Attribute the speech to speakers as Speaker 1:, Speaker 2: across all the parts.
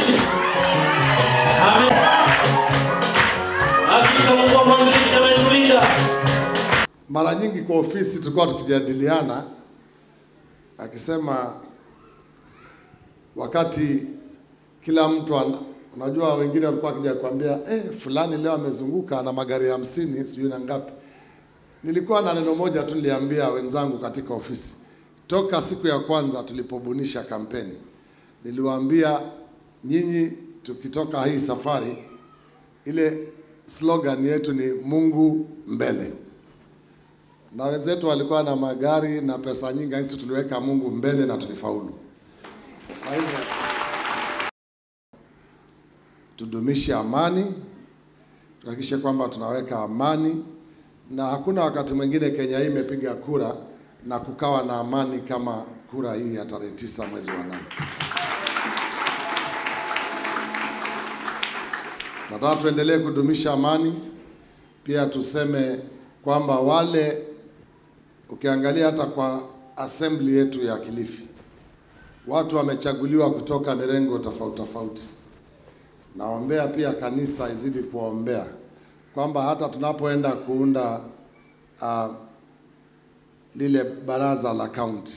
Speaker 1: Yesu. Amen. Hakika Mungu wa mwanzilishi ametulinda.
Speaker 2: Mara nyingi kwa ofisi tulikuwa tukijadiliana, akisema wakati kila mtu ana, unajua wengine walikuwa wakija kuambia eh, fulani leo amezunguka na magari hamsini sijui na ngapi. Nilikuwa na neno moja tu niliambia wenzangu katika ofisi toka siku ya kwanza tulipobunisha kampeni, niliwaambia nyinyi, tukitoka hii safari, ile slogan yetu ni Mungu mbele na wenzetu walikuwa na magari na pesa nyingi, sisi tuliweka Mungu mbele na tulifaulu. Kwa hivyo tudumishe amani, tuhakikishe kwamba tunaweka amani, na hakuna wakati mwingine Kenya hii imepiga kura na kukawa na amani kama kura hii ya tarehe tisa mwezi wa nane. Nataka tuendelee kudumisha amani, pia tuseme kwamba wale ukiangalia hata kwa assembly yetu ya Kilifi, watu wamechaguliwa kutoka mirengo tofauti tofauti. Naombea pia kanisa izidi kuombea kwamba hata tunapoenda kuunda uh, lile baraza la kaunti,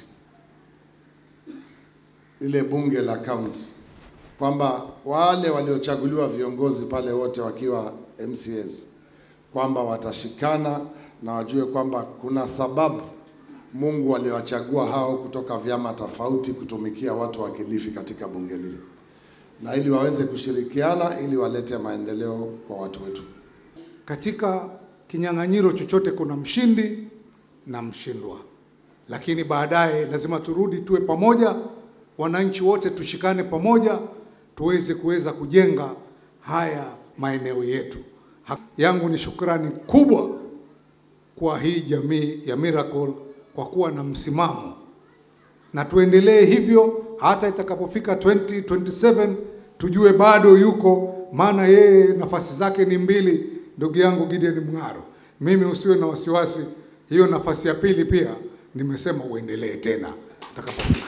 Speaker 2: lile bunge la kaunti, kwamba wale waliochaguliwa viongozi pale wote wakiwa MCAs kwamba watashikana na wajue kwamba kuna sababu Mungu aliwachagua hao kutoka vyama tofauti kutumikia watu wa Kilifi katika bunge lile, na ili waweze kushirikiana ili walete maendeleo kwa watu wetu.
Speaker 3: Katika kinyang'anyiro chochote kuna mshindi na mshindwa, lakini baadaye lazima turudi tuwe pamoja, wananchi wote tushikane pamoja, tuweze kuweza kujenga haya maeneo yetu. Ha- yangu ni shukrani kubwa kwa hii jamii ya Miracle kwa kuwa na msimamo, na tuendelee hivyo hata itakapofika 2027 tujue bado yuko, maana yeye nafasi zake ni mbili, ndugu yangu Gideon Mng'aro. Mimi usiwe na wasiwasi, hiyo nafasi ya pili pia nimesema uendelee tena utakapofika.